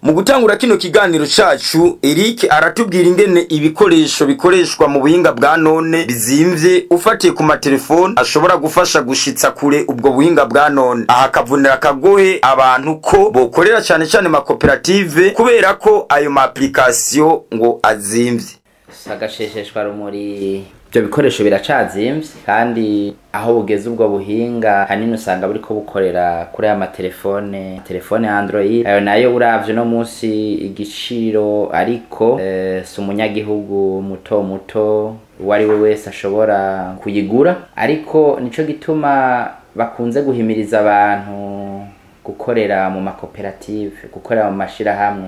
mu gutangura kino kiganiro cacu Eric aratubwira ingene ibikoresho bikoreshwa mu buhinga bwa none bizimvye ufatiye ku matelefone ashobora gufasha gushitsa kure ubwo buhinga bwa none aha akavunira akagohe abantu ko bokorera cane cane makoperative kubera ko ayo ma application ngo azimvye sagashesheshwa rumuri ibyo bikoresho biracazimvye kandi aho bugeze ubwo buhinga hanini usanga buriko bukorera kuri aya matelefone telefone ya android ayo nayo uravye no munsi igiciro ariko eh, si umunyagihugu muto muto uwo ari we wese ashobora kuyigura ariko nico gituma bakunze guhimiriza abantu gukorera mu makoperative gukorera mu mashirahamwe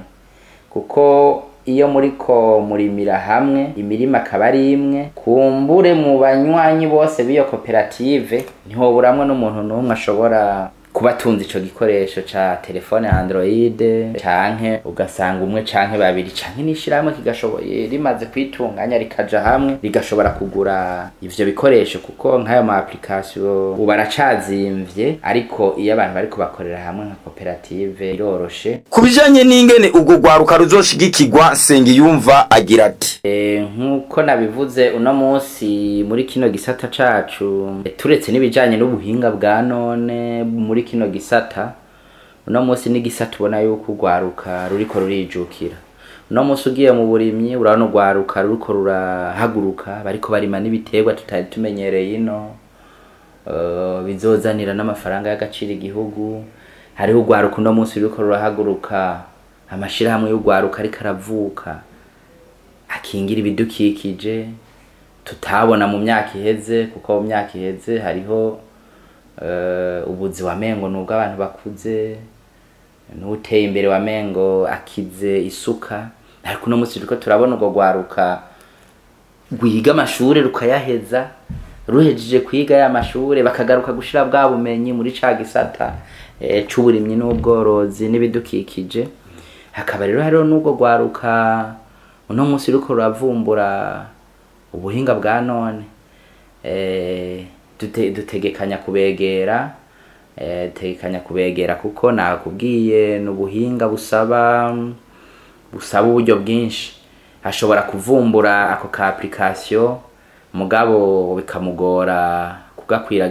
kuko iyo muriko murimira hamwe imirima akaba ari imwe kumbure mu banywanyi bose b'iyo koperative ntihoburamwe n'umuntu n'umwe ashobora kuba atunze ico gikoresho ca telefone ya android canke ugasanga umwe canke babiri canke n'ishirahamwe kigashoboye rimaze kwitunganya rikaja hamwe rigashobora kugura ivyo bikoresho kuko nk'ayo ma application ubu aracazimvye ariko iyo abantu bariko bakorera hamwe nka koperative biroroshe ku bijanye n'ingene ubwo rwaruka ruzoshigikirwa Nsengiyumva agira ati Eh, nk'uko nabivuze uno munsi muri kino gisata cacu eh, turetse n'ibijanye n'ubuhinga bwa none muri kino gisata uno munsi n'igisata ubona yuko urwaruka ruriko rurijukira uno munsi ugiye mu burimyi urabona urwaruka ruriko rurahaguruka bariko barima n'ibiterwa tutari tumenyereye ino Eh, bizozanira n'amafaranga y'agaciro igihugu hariho urwaruka uno munsi ruriko rurahaguruka amashirahamwe y'urwaruka ariko aravuka akingira ibidukikije tutabona mu myaka iheze kuko mu myaka iheze hariho eh, ubuzi wa mengo nubwo abantu bakuze n'uteye imbere wa mengo akize isuka ariko uno munsi turiko turabona urwo rwaruka rwiga amashure rukayaheza ruhejeje kwiga ya mashure bakagaruka gushira bwa bumenyi muri ca gisata eh, c'uburimyi n'ubworozi n'ibidukikije hakaba rero hariho n'ubwo rwaruka uno munsi ruriko ruravumbura ubuhinga bwa none eh, dute, dutegekanya kubegera eh, dutegekanya kubegera kuko nakubwiye n'ubuhinga busaba busaba uburyo bwinshi ashobora kuvumbura ako ka application mugabo bikamugora kugakwira